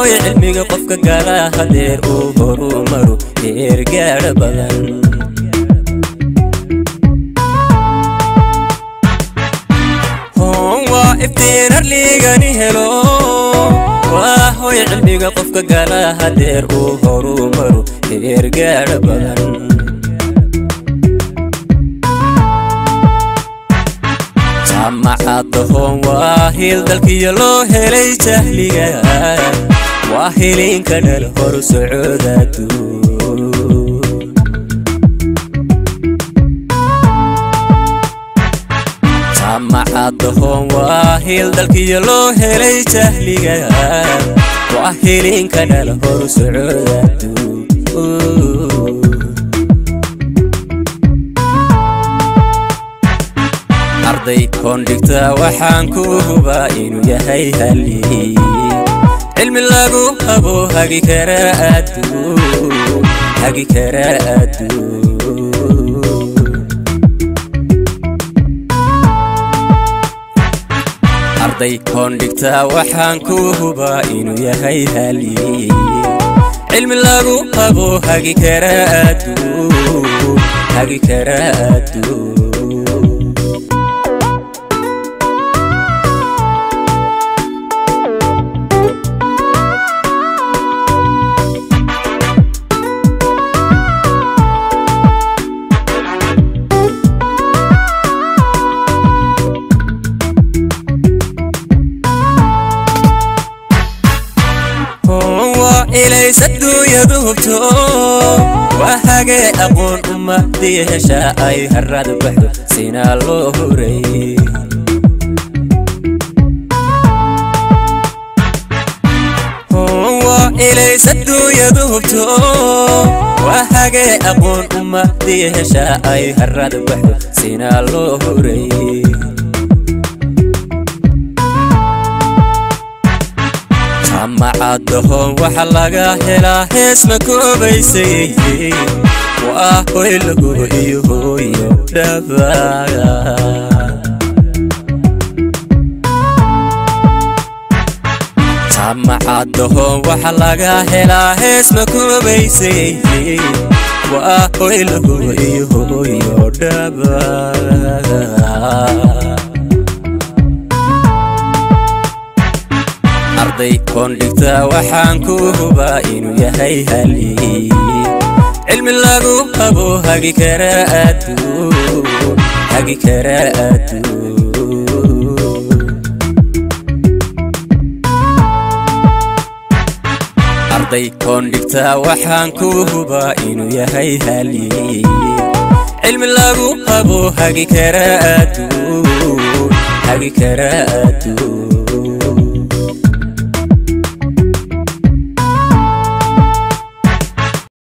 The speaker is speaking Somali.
hooy cilmiga qofka gala hadeer uu horu maru eergaadha badan hoon waa iftiin harligani helo waa hooy cilmiga qofka gala hadeer uu horu maru eergaadha badan jaamacadda hoon waa hiil dalkiyo loo helay jahliga waa hilinka dhal hor socodaadu jaamacadda hoon waa hiil dalkiyo loo helay jahliga waa hilinka dhal hor socodaadu arday koondhigta waxaan ku hubaa inuu yahay hali cilmi lagu habo hagi kara adduun hagi kara adduun arday koondhigta waxaan ku hubaa inuu yahay hali cilmi lagu habo hagi kara adduun hagi kara adduun ilays adduunyadu hubto waa hagee aqoon ummadii heshaa ay harad baxdo sinaa loo horay waa ilays adduunyadu hubto waa hagee aqoon ummadii heshaa ay harad baxdo sinaa loo horay jaamacadda hoon waxa laga helaa hees ma koobaysay waa hoy lagu iyo hooyo dhabaga jaamacadda hoon waxa laga helaa hees ma koobaysay waa hoy lagu iyo hooyo dhabaga arday koondhigta waxaan ku hubaa inuu yahay hali cilmi lagu habo hagi kara adduun hagi kara adduun arday koondhigta waxaan ku hubaa inuu yahay hali cilmi lagu habo hagi kara adduun hagi kara adduun